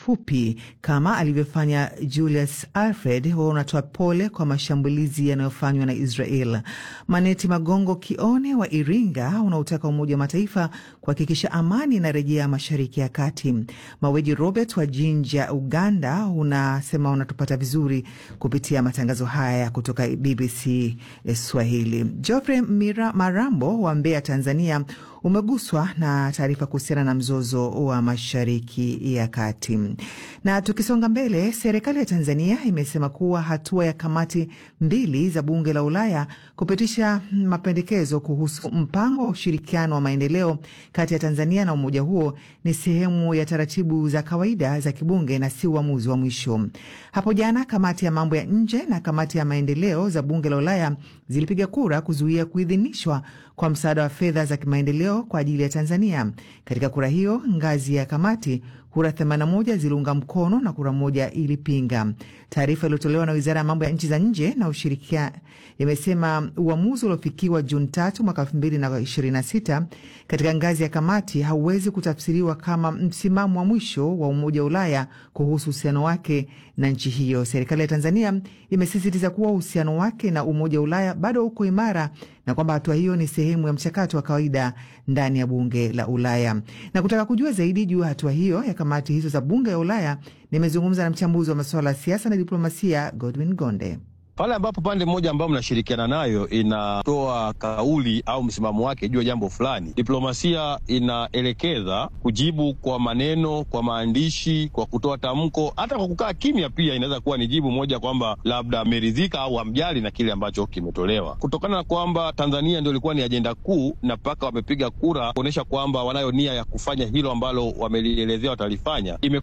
fupi kama alivyofanya Julius Alfred, huwa unatoa pole kwa mashambulizi yanayofanywa na Israel. Maneti Magongo Kione wa Iringa unaotaka Umoja wa Mataifa kuhakikisha amani inarejea Mashariki ya Kati. Maweji Robert wa Jinja, Uganda unasema unatupata vizuri kupitia matangazo haya kutoka BBC Swahili. Geoffrey Mira Marambo wa Mbeya, Tanzania umeguswa na taarifa kuhusiana na mzozo wa Mashariki ya Kati. Na tukisonga mbele, serikali ya Tanzania imesema kuwa hatua ya kamati mbili za bunge la Ulaya kupitisha mapendekezo kuhusu mpango wa ushirikiano wa maendeleo kati ya Tanzania na umoja huo ni sehemu ya taratibu za kawaida za kibunge na si uamuzi wa mwisho. Hapo jana kamati ya mambo ya nje na kamati ya maendeleo za bunge la Ulaya zilipiga kura kuzuia kuidhinishwa kwa msaada wa fedha za kimaendeleo kwa ajili ya Tanzania. Katika kura hiyo, ngazi ya kamati, kura 81 ziliunga mkono na kura moja ilipinga. Taarifa iliyotolewa na wizara ya mambo ya nchi za nje na ushirikia imesema uamuzi uliofikiwa Juni tatu mwaka 2026 katika ngazi ya kamati hauwezi kutafsiriwa kama msimamo wa mwisho wa Umoja wa Ulaya kuhusu uhusiano wake na nchi hiyo. Serikali ya Tanzania imesisitiza kuwa uhusiano wake na Umoja wa Ulaya bado uko imara na kwamba hatua hiyo ni sehemu ya mchakato wa kawaida ndani ya bunge la Ulaya. Na kutaka kujua zaidi juu ya hatua hiyo ya kamati hizo za bunge la Ulaya, nimezungumza na mchambuzi wa masuala ya siasa na diplomasia Godwin Gonde. Pale ambapo pande moja ambayo mnashirikiana nayo inatoa kauli au msimamo wake juu ya jambo fulani, diplomasia inaelekeza kujibu kwa maneno, kwa maandishi, kwa kutoa tamko, hata kwa kukaa kimya pia inaweza kuwa ni jibu moja, kwamba labda ameridhika au hamjali na kile ambacho kimetolewa, kutokana na kwamba Tanzania ndio ilikuwa ni ajenda kuu na mpaka wamepiga kura kuonyesha kwamba wanayo nia ya kufanya hilo ambalo wamelielezea watalifanya.